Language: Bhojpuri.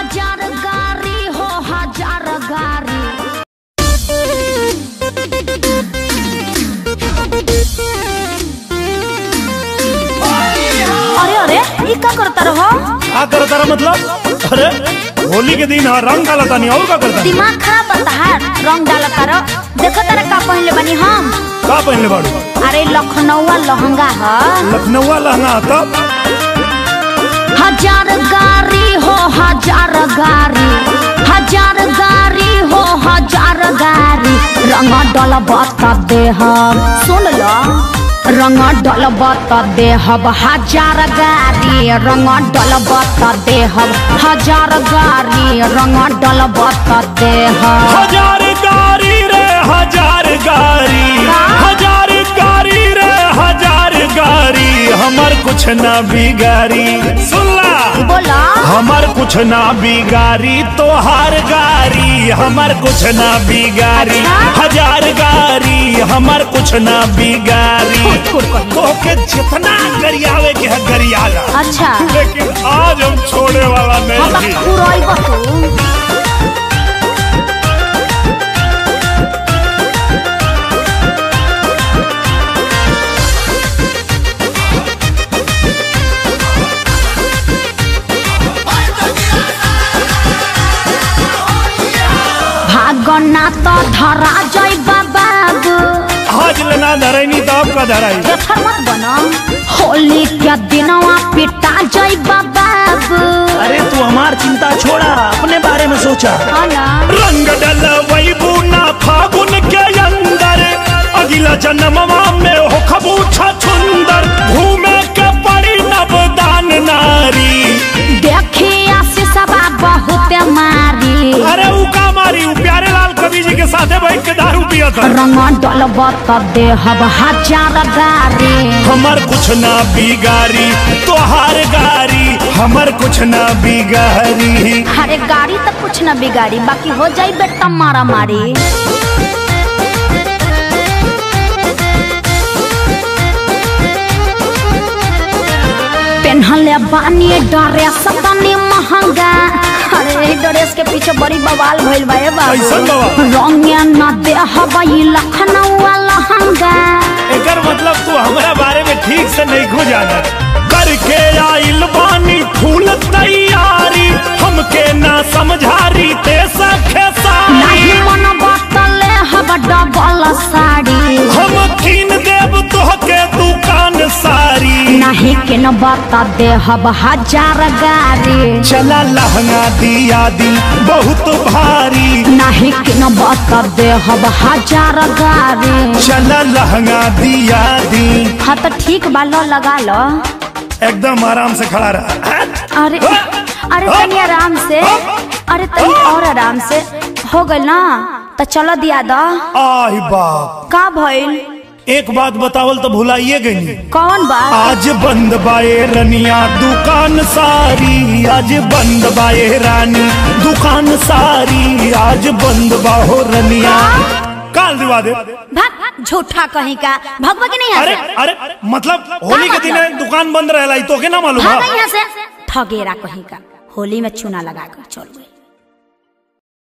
हजार गारी हो हजार गारी अरे अरे ई का करता रहो का करता रहा मतलब अरे होली के दिन हाँ रंग डालता नहीं और का करता दिमाग खराब बता है रंग डालता रहो देखो तारा का पहनले बनी हम का पहनले बाड़ू अरे लखनऊआ लहंगा है लखनऊ लहंगा आता हजार गारी हो हजार गारी हजार गारी हो हजार गारी रंग डलबत देहब सुन लो रंग डलबत देहब हजार गारी रंग डलबत देहब हजार गारी रंग डलबत देहब हजार गारी रे हजार गारी का? हजार गारी रे हजार गारी हमर कुछ ना बिगारी सुनला बोला हमर कुछ ना बिगारी तोहार गारी हमर कुछ ना बिगारी अच्छा? हजार गारी हमर कुछ ना बिगारी फुट फुट कही। तो के जितना गरियावे के है गरियागा अच्छा लेकिन आज हम छोड़े वाला हम नहीं पुरैब तू भागना तो धरा जाई बाबू आज लेना धरैनी तो आपका धराई बेथर मत बना होली के दिनवा पिटा जाई बाबू अरे तू हमार चिंता छोड़ा अपने बारे में सोचा ना रंग डल वही बूना फागुन के अंदर अगला जन्मवा में हो खबूछा छुंदर घूमे के पड़ी नवदान नारी देखिया से सबा बहुत मारी अरे ऊ का मारी ऊ प्यारे लाल कवि जी के साथे बैठ के दारू पिया था रंग डलबत देहब हजार गारी हमर कुछ ना बिगारी तोहार गारी हमर कुछ ना बिगारी अरे गाड़ी तो कुछ न बिगाड़ी बाकी हो जाई बेटा मारा मारी पेन्हले बानी ड्रेस तनी महंगा अरे ई ड्रेस के पीछे बड़ी बवाल भइल बा ए बाबू कैसन बवाल? रंगे न देहब ई लखनऊ लहंगा एकर मतलब तू हमरा बारे में ठीक से नहीं खो जाना करके आइल बानी फूल तैयारी हमके ना समझारी ते सखे नहीं सारी मन बतले हब डबल साड़ी हम कीन देव तोहके दुकान सारी नहीं के न बता दे हब हजार गाड़ी चला लहंगा दिया दी बहुत भारी नहीं के न बता दे हब हजार गाड़ी चला लहंगा दिया दी हाँ तो ठीक बा लो लगा लो एकदम आराम से खड़ा रहा अरे अरे तनी आराम से अरे तनी और आराम से हो गइल ना तो चलो दिया दो आही बाप का भइल एक बात बतावल तो भुलाइए गई कौन बात आज बंद बाए रनिया दुकान सारी आज बंद बाए रानी दुकान सारी आज बंद बाहो रनिया काल दिवा दे भाग झूठा कहीं का भगवा के नहीं अरे यहाँ अरे मतलब होली के दिन मतलब? दुकान बंद रहेला ई तोके ना मालूम भाग बा यहाँ से ठगेरा कहीं का होली में चूना लगा कर चल गई